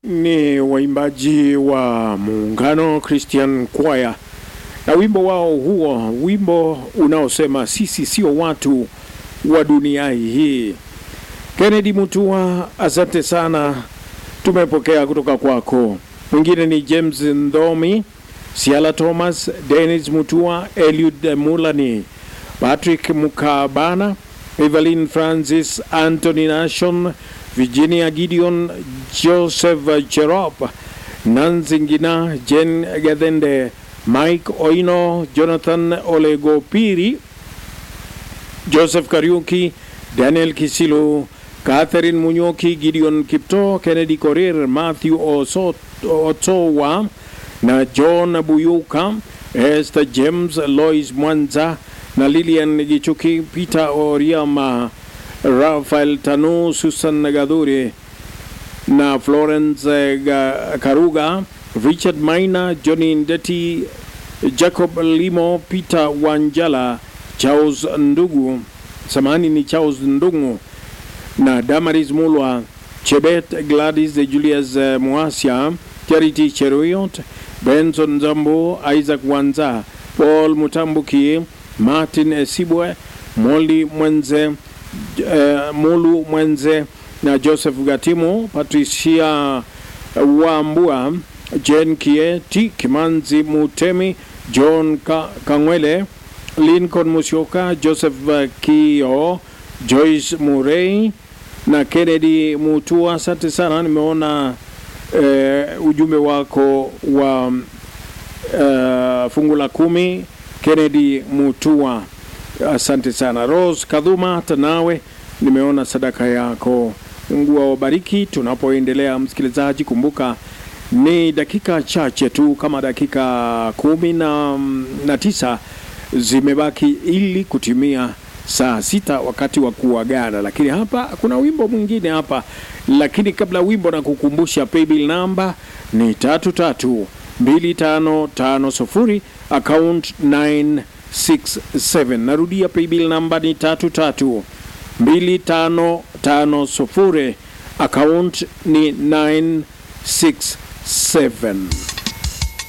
ni waimbaji wa Muungano Christian Choir na wimbo wao huo, wimbo unaosema sisi sio watu wa dunia hii. Kennedy Mutua, asante sana, tumepokea kutoka kwako. Mwingine ni James Ndhomi, Siala Thomas, Dennis Mutua, Eliud Mulani, Patrick Mukabana, Evelyn Francis, Anthony Nashon, Virginia Gideon, Joseph Cherop, Nancy Ngina, Jen Gadende, Mike Oino, Jonathan Olegopiri, Joseph Kariuki, Daniel Kisilu, Catherine Munyoki, Gideon Kipto, Kennedy Korir, Matthew Osot- Otowa na John Buyuka, Esther James, Lois Mwanza na Lilian Gichuki, Peter Oriama, Rafael Tanu, Susan Gadhure na Florence eh, Ga- Karuga, Richard Maina, Johnny Ndeti, Jacob Limo, Peter Wanjala, Charles Ndugu, samahani ni Charles Ndungu na Damaris Mulwa, Chebet Gladys Julius eh, Muasia, Charity Cheruiyot, Benson Zambo, Isaac Wanza, Paul Mutambuki, Martin Esibwe, Molly Mwenze, eh, Mulu Mwenze na Joseph Gatimu, Patricia Wambua, Jen Kieti, Kimanzi Mutemi, John Ka Kangwele, Lincoln Musyoka, Joseph eh, Kio, Joyce Murray na Kennedy Mutua. Asante sana, nimeona eh, ujumbe wako wa uh, fungu la kumi Kennedy Mutua, asante sana. Rose Kadhuma, hata nawe nimeona sadaka yako. Mungu awabariki. Tunapoendelea msikilizaji, kumbuka ni dakika chache tu, kama dakika kumi na, na tisa zimebaki ili kutimia saa sita wakati wa kuagana, lakini hapa kuna wimbo mwingine hapa, lakini kabla wimbo na kukumbusha paybill namba ni tatu tatu mbili tano tano sufuri account 967. Narudia, paybill namba ni tatu tatu mbili tano tano sufuri account ni 967.